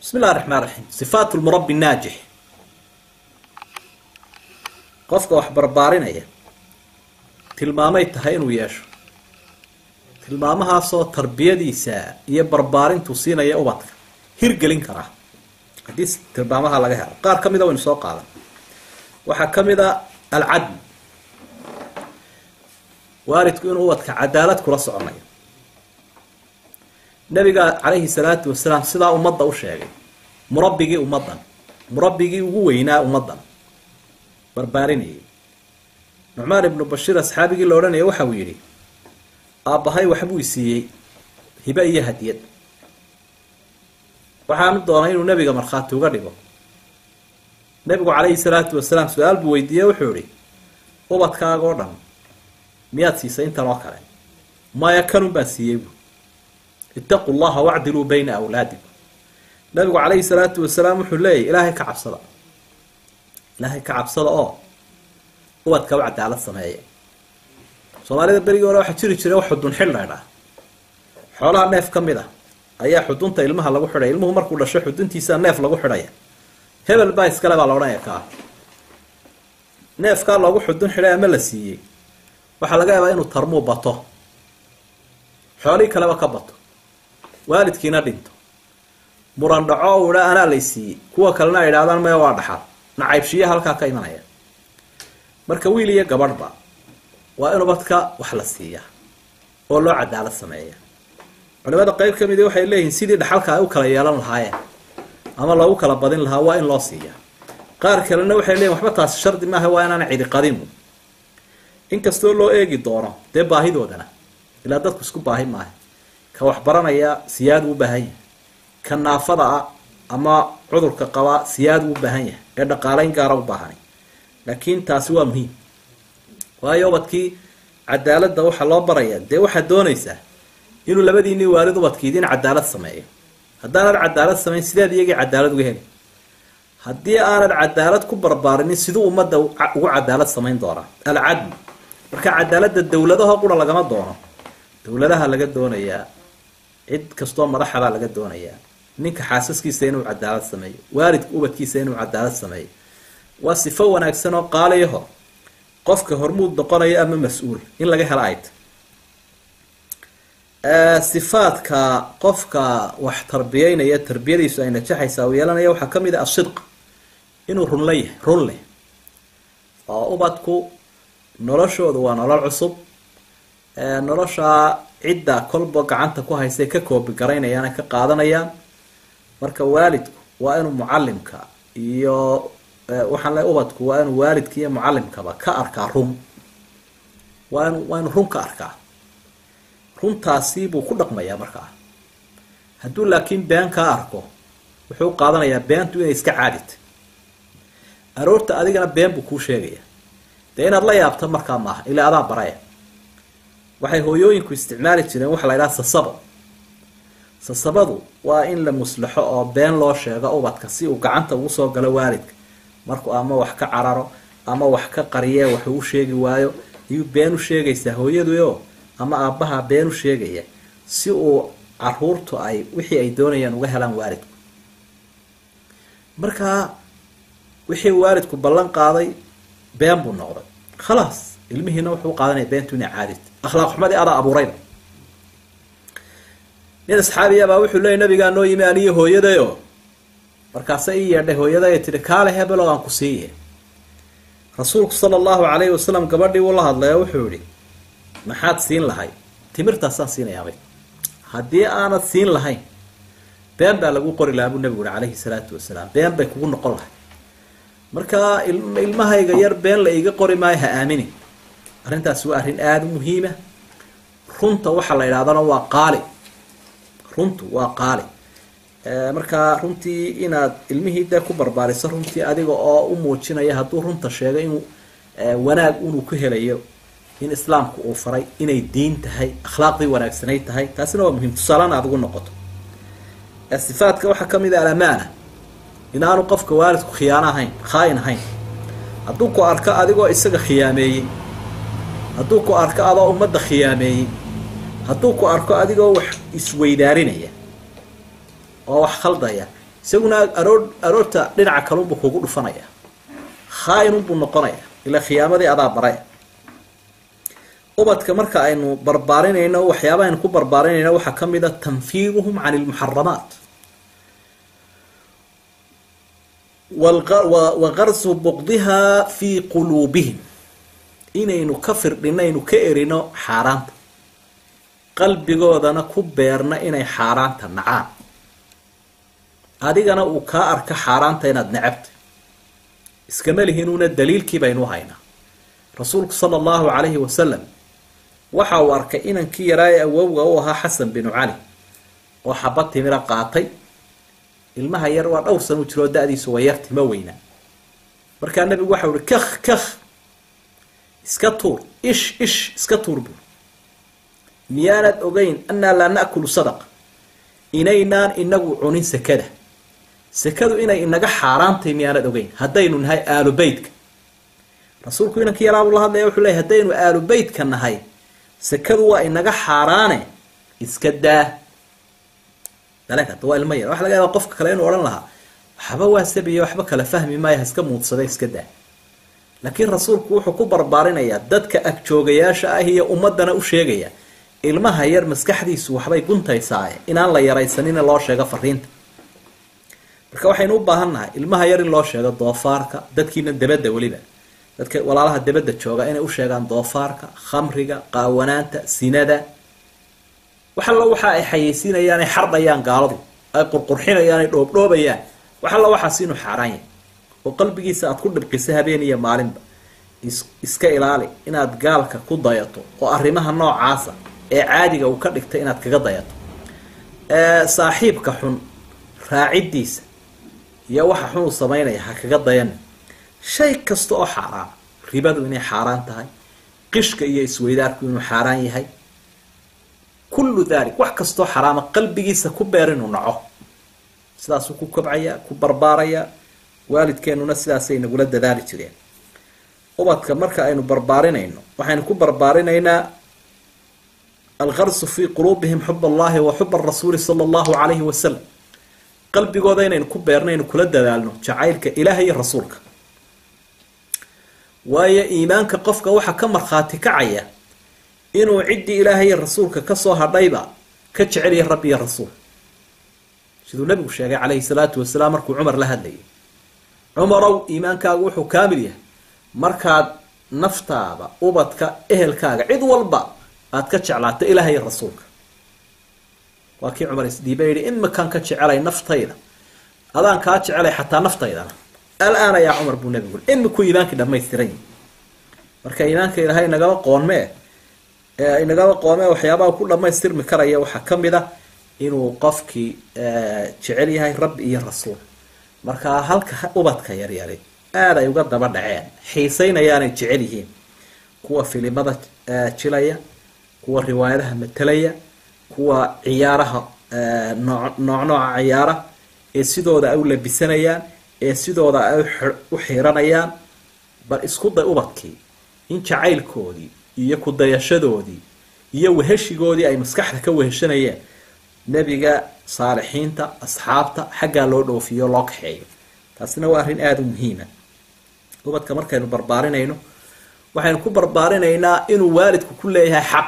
bismi illahi raxmaan raxiim sifaat lmurabi naajix qofka wax barbaarinaya tilmaamay tahay inuu yeesho tilmaamahaasoo tarbiyadiisa iyo barbaarintu siinaya ubadka hirgelin karaa haddii tilmaamaha laga helo qaar ka mida waynu soo qaadan waxaa ka mid a alcadl waalidku inuu ubadka cadaalad kula soconayo nabiga calayhi salaatu wasalaam sidaa ummadda u sheegay murabbigii ummaddan murabbigii ugu weynaa ummaddan barbaarinayay nucmaan ibnu bashiir asxaabigii la odhanaya waxa uu yidhi aabbahay waxbuu isiiyey hibe iyo hadiyad waxaanu doonay inuu nebiga markhaati uga dhigo nebigu calayhi salaatu wasalaam su-aal buu weydiiye wuxuu ihi ubadkaaga oo dhan miyaad siisay intan oo kale maya kanun baan siiyey bu ittaqu llaha wacdiluu bayna awlaadikum nabigu calayhi salaatu wasalaam wuxuu leeyahy ilaahay ka cabsada ilaahay ka cabsada oo ubadka u cadaalad sameeya soomaalida berigii hore waxaa jiri jiray wax xudun xil laydhaa xoolaha neef ka mid a ayaa xudunta ilmaha lagu xidhaya ilmuhu markuu dhasho xuduntiisa neef lagu xidhaya hebel baa iskale baa la odhanaya kaa neefkaa loogu xudun xidhay ama la siiyey waxaa laga yaabaa inuu tarmuu bato xoolihii kaleba ka bato waalidkiina dhinto muran dhaco u idha anaa lay siiyey kuwa kalena ay idhahdaan maya waa dhaxal nacaybshiya halkaa ka imanaya marka wiil iyo gabadhba waa in ubadka wax la siiyaa oo loo cadaalad sameeya culimada qeyb ka midi waxay leeyihiin sidii dhaxalka ay u kala yeelan lahaayeen ama loogu kala badin lahaa waa in loo siiyaa qaar kalena waxay leeyihin waxba taasi shardi maaha waa inaana cidi qadinu inkastoo loo eegi doono dee baahidoodana ilaa dadku isku baahi maaha ka waxbaranaya siyaad uu baahan yahay ka naafada ah ama cudurka qabaa siyaad uu baahan yahay ee dhaqaaleyn gaara u baahanay laakiin taasi waa muhiim waayo ubadkii cadaaladda waxaa loo baraya dee waxaad doonaysaa inuu labadiinii waalid ubadkiidin cadaalad sameeyo haddaanad cadaalad samayn sideed iyagii cadaalad uga heli haddii aanad cadaalad ku barbaarinin siduu ummadda ugu cadaalad samayn doonaa alcadl marka cadaaladda dowladaho qura lagama doono dowladaha laga doonayaa cid kastoo madaxabaa laga doonayaa ninka xaasaskiisa inuu cadaalad sameeyo waalidka ubadkiisa inuu cadaalad sameeyo waa sifo wanaagsan oo qaaliyaho qofka hormuud noqonaya ama mas-uul in laga helo ayd sifaadka qofka wax tarbiyeynaya tarbiyadiisu ay najaxaysaa uu yeelanaya waxaa ka mid ah asidq inuu runla yahay run leh oo ubadku noloshoodu waa nolol cusub noloshaa cidda kolba gacanta ku haystay ka koobi garaynayaan ay ka qaadanayaan marka waalidku waa inuu mucalimka iyo waxaan le ubadku waa inuu waalidka iyo mucalimkaba ka arkaa run waa inu waa inuu run ka arkaa runtaasi buu ku dhaqmayaa markaa hadduu laakiin been kaa arko wuxuu qaadanayaa beentu inay iska caadita aroorta adigana been buu kuu sheegaya dee inaad la yaabto markaa maaha ilaa adaa baraya waxay hooyooyinku isticmaali jireen waxa la ydhaha sasabo sasabadu waa in la muslaxo oo been loo sheego ubadka si uu gacanta ugu soo galo waalidka markuu ama wax ka cararo ama wax ka qariye wax uu sheegi waayo ayuu been u sheegaysaa hooyaduyo ama aabbaha been u sheegaya si uu caruurtu ay wixii ay doonayaan uga helaan waalidku markaa wixii waalidku ballan qaaday been buu noqday khalaas ilmihiina wuxuu qaadanaya beentu inay caadita akhlaaq xumadii adaa abuurayba nin asxaabiyabaa wuxuu leeyay nabigaa noo yimi aniyo hooyadayo markaasa ii yeedhay hooyaday tihi kaale hebelo aan ku siiye rasuulku sala allahu calayhi wasalam gabadhii uu la hadlay oo wuxuu yihi maxaad siin lahay timirtaasaan siinayaabay haddii aanad siin lahayn been baa lagu qori lahaa buu nabigu yihi calayhi salaatu wasalaam been bay kugu noqon lahay marka ilmahayga yar been la iiga qori maayo ha aamini arrintaasi waa arrin aada u muhiima runta waxa la yidhahdana waa qaali runtu waa qaali markaa runtii inaad ilmihii dee ku barbaariso runtii adiga oo u muujinaya hadduu runta sheego inuu wanaag inuu ku helayo in islaamku uu faray inay diin tahay akhlaaqdii wanaagsanay tahay taasina waa muhiim tusaalana aad ugu noqoto sifaadka waxaa ka mid a alamaana inaanu qofka waalidku khiyaano ahayn khaain ahayn hadduu ku arko adigoo isaga khiyaameeyey hadduu ku arko adoo ummadda khiyaameeyey hadduu ku arko adigoo wax isweydaarinaya oo wax khaldaya isaguna aroor aroorta dhinaca kalunbuu kugu dhufanaya khaa-inunbuu noqonaya ilaa khiyaamadii adaa bare ubadka marka aynu barbaarinayno waxyaaba aynu ku barbaarinayno waxaa ka mid a tanfiiruhum can ilmuxaramaat wa qarsu buqdiha fii quluubihim inaynu ka firdhino aynu ka erino xaaraanta qalbigoodana ku beerna inay xaaraanta nacaan adigana uu kaa arka xaaraanta inaad necabtay iskama lihinuuna daliilkii baynu haynaa rasuulku sala allahu calayhi wasalam waxa uu arkay inankii yaraa ee awowga u ahaa xasan binu cali oo xabad timira qaatay ilmaha yar waa dhowr san u jiroo da-diisu waa yar tima weynaa markaa nabigu waxau uhi kakh kakh iska tuur ish ish iska tuur buur miyaanad ogeyn annaa laa na'kulu sadaqa inaynaan inagu cunin sekada sekadu inay inaga xaaraantay miyaanad ogeyn haddaynu nahay aalu beytka rasuulku inankii yaraabuu la hadlaya wuxuu leeyay haddaynu aalu beytka nahay sekadu waa inaga xaaraane iska daa dalekata waa ilmo yar waxa laga yaaba qofka kale inuu odhan lahaa waxba waa sabiya waxba kala fahmi maayo haska muudsada iska daa laakiin rasuulku wuxuu ku barbaarinayaa dadka agjoogayaasha ah iyo ummadana u sheegaya ilmaha yar maskaxdiisu waxbay guntaysaaye inaan la yaraysanina loo sheego fariinta marka waxaynu u baahan nahay ilmaha yar in loo sheego doofaarka dadkiina debadda weliba dadka walaalaha debadda jooga inay u sheegaan doofaarka khamriga qaawanaanta sinada wax alla waxa ay xayeysiinayaan ay xardhayaan gaaladu ay qurqurxinayaan ay dhoobdhoobayaan wax alla waxaas inuu xaaraan yahay oo qalbigiisa aad ku dhibqiso habeen iyo maalinba iska ilaali inaad gaalka ku dayato oo arrimaha noocaasa ee caadiga uu ka dhigtay inaad kaga dayato saaxiibka xun raaciddiisa iyo waxa xun uu samaynaya ha kaga dayana shay kasta oo xaaraan ribadu inay xaaraan tahay qishka iyo isweydaarku inuu xaaraan yahay kullu dalik wax kastoo xaraama qalbigiisa ku beer inuu naco sidaasuu ku kobcayaa ku barbaarayaa waalidkeenuna sidaasay nagula dadaali jireen ubadka marka aynu barbaarinayno waxaynu ku barbaarinaynaa alkarsu fii quluubihim xub allahi wa xub arasuuli sala allahu calayhi wasalam qalbigooda inaynu ku beernaynu kula dadaalno jacaylka ilaah iyo rasuulka waayo iimaanka qofka waxaa ka markhaati kacaya inuu ciddii ilaahay iyo rasuulka kasoo hadhayba ka jecelya rabbi iyo rasuul siduu nabigu sheegay calayhi salaatu wasalaam markuu cumar la hadlayay cumarow iimaankaagu wuxuu kaamil yahay markaad naftaada ubadka ehelkaaga cid walba aad ka jeclaato ilaahay iyo rasuulka waa kii cumar isdhiiba yihi imikaan ka jecelay naftayda adaan kaa jecelay xataa naftaydana al-aana yaa cumar buu nabigu ui imikuu iimaankii dhamaystiran yahi marka iimaanka ilaahay nagaba qoonmee inagaba qoomee waxyaabaha ku dhamaystirmi karaya waxaa ka mid a inuu qofkii jecel yahay rabbi iyo rasuul markaa halka ubadka yaryari aada ay uga daba dhaceen xiisaynayaanay jecel yihiin kuwa filimada jilaya kuwa riwaayadaha matelaya kuwa ciyaaraha nooc nooc nooca ciyaara ee sidooda ay u labisanayaan ee sidooda ay u xiranayaan bal isku day ubadkii in jacaylkoodii iyo kudayashadoodii iyo weheshigoodii ay maskaxda ka weheshanayeen nebiga saalixiinta asxaabta xaggaa loo dhoofiyo loo kaxeeyo taasina waa arrin aada u muhiima ubadka markaynu barbaarinayno waxaynu ku barbaarinaynaa inuu waalidku ku leeyahay xaq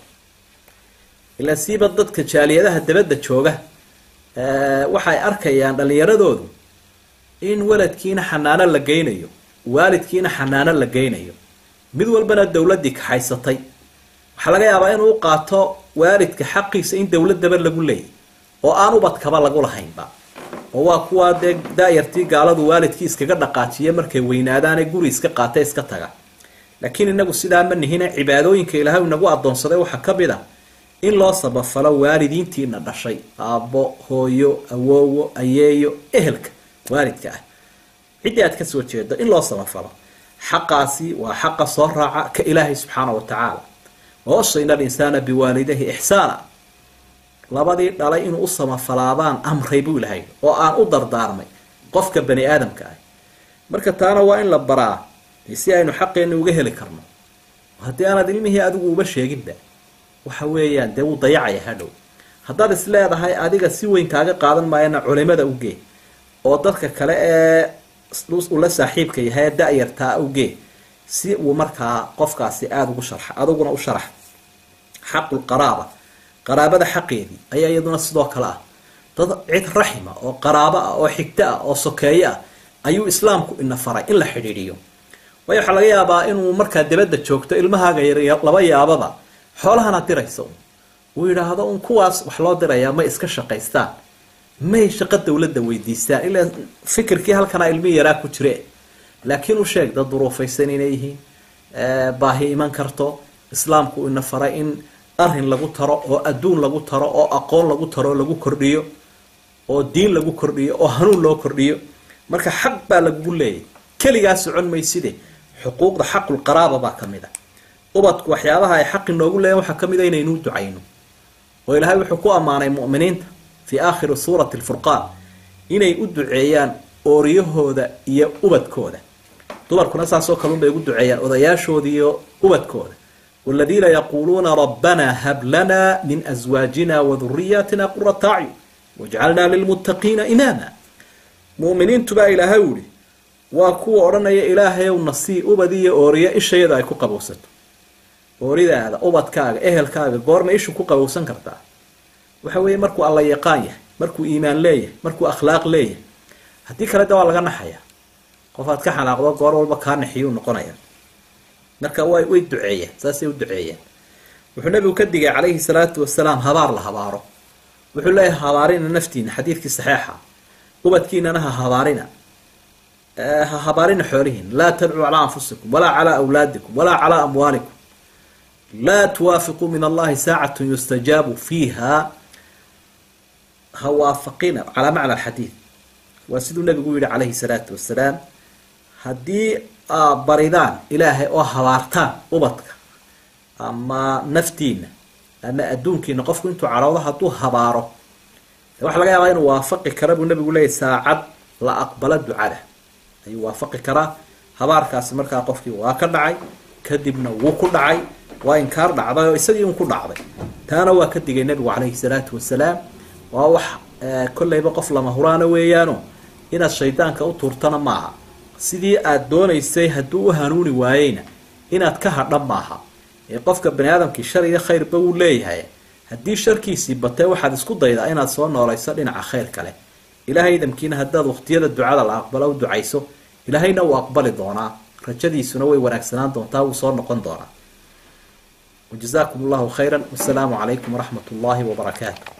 ilaa siiba dadka jaaliyadaha dabadda jooga waxay arkayaan dhallinyaradoodu in waladkiina xanaano la geynayo waalidkiina xanaano la geynayo mid walbana dowladdii kaxaysatay waxaa laga yaabaa inuu u qaato waalidka xaqiisa in dowladaba lagu leeyay oo aan ubadkaba lagu lahaynba oo waa kuwaa dee daayartii gaaladu waalidkii iskaga dhaqaajiya markay weynaadaane guri iska qaata iska taga laakiin inagu sidaa ma nihine cibaadooyinka ilaahay inagu adoonsaday waxaa ka mid a in loo sabafalo waalidiintiina dhashay aabbo hooyo awoowo ayeeyo ehelka waalidka ah ciddii aad kasoo jeedo in loo sabafalo xaqaasi waa xaqa soo raaca ka ilaahay subxaana wa tacaala wawasayna alinsaana biwaalidayhi ixsaana labadii dhalay inuu u samafalaabaan amray buu ilahay oo aan u dardaarmay qofka bani aadamka ah marka taana waa in la baraa si aynu xaqeenna uga heli karno haddii aanad ilmihii adigu uba sheeginba waxa weeyaan dee wuu dayacaya hadhow haddaad is leedahay adiga si weyn kaaga qaadan maayana culimada ugee oo dadka kale ee ula saaxiibka yahay ee da-yartaa awgee si uu markaa qofkaasi aada ugu sharxa aduguna u sharax xaqulqaraaba qaraabada xaqeedii ayaa iyaduna sidoo kale ah dad cid raxima oo qaraabo ah oo xigto ah oo sokeeye ah ayuu islaamku ina faray in la xidhiidhiyo waayo waxaa laga yaabaa inuu markaa dibadda joogto ilmahaaga yar laba yaababa xoolahana diraysa uu yidhaahdo un kuwaas wax loo dirayaa may iska shaqaystaan may shaqo dawladda weydiistaan ilaa fikirkii halkanaa ilmihii yaraa ku jire laakiin u sheeg dad duruufaysan inay yihiin baahi iman karto islaamku ina faray in arrin lagu taro oo adduun lagu taro oo aqoon lagu taro oo lagu kordhiyo oo diin lagu kordhiyo oo hanuun loo kordhiyo marka xaq baa lagugu leeyahy keligaa socon mayside xuquuqda xaqulqaraaba baa ka mid a ubadku waxyaabaha ay xaqi noogu leeyahin waxaa ka mid a inaynuu ducayno oo ilaahay wuxuu ku ammaanay mu'miniinta fii aakhiri suurati alfurqaan inay u duceeyaan ooriyahooda iyo ubadkooda dumarkuna saasoo kale unbay ugu duceeyaan odayaashooda iyo ubadkooda waladiina yaquuluuna rabbanaa hab lanaa min aswaajina wa duriyaatina qurata acyun wajcalnaa lilmuttaqiina imaama mu'miniintu baa ilaahay uhi waa kuwa odhanaya ilaahayow nasii ubad iyo ooriyo ishayada ay ku qabowsato ooridaada ubadkaaga ehelkaaga goorma ishu ku qabowsan kartaa waxa weeye markuu alla yaqaan yahay markuu iimaan leeyahay markuu akhlaaq leeyahay haddii kale de waa laga naxaya qof aad ka xanaaqdo goor walba kaa naxiyuu noqonaya marka way way duceeyeen saasay u duceeyeen wuxuu nabigu ka digay calayhi salaatu wasalaam habaar la habaaro wuxuu leeyahay habaarina naftiina xadiidkii saxeixa ubadkiinana ha habaarina ha habaarina xoolihiin laa tadcuu calaa anfusikum walaa calaa awlaadikum walaa calaa amwaalikum laa tuwaafiquu min allahi saacatun yustajaabu fiiha ha waafaqina calaa macna alxadiid waa siduu nabigu yihi calayhi salaatu wasalaam haddii aa baridaan ilaahay oo habaartaan ubadka ama naftiina ama adduunkiina qofku intuu cadhowdo hadduu habaaro waxa laga yaabaa inuu waafaqi kara buu nabigu leeyahy saacad la aqbalo ducada ayuu waafaqi karaa habaarkaasi markaa qofkii waa ka dhacay kadibna wuu ku dhacay waa inkaar dhacday oo isagii un ku dhacday taana waa ka digay nabigu calayhi salaatu wasalaam waa wax kollayba qof lama huraana weeyaano inaad shaydaanka u tuurtana maaha sidii aad doonaysay hadduu u hanuuni waayeyna inaad ka hadha maaha ee qofka bani aadamkii shar iyo khayrba wuu leeyahay haddii sharkiisii batee waxaad isku daydaa inaad soo noolayso dhinaca khayr kale ilaahay idamkiina haddaad waqtiyada ducada la aqbalo u ducayso ilaahayna wuu aqbali doonaa rajadiisuna way wanaagsanaan doontaa wuu soo noqon doonaa wajazaakum allahu khayra wasalaamu calaykum waraxmat ullaahi wabarakaatu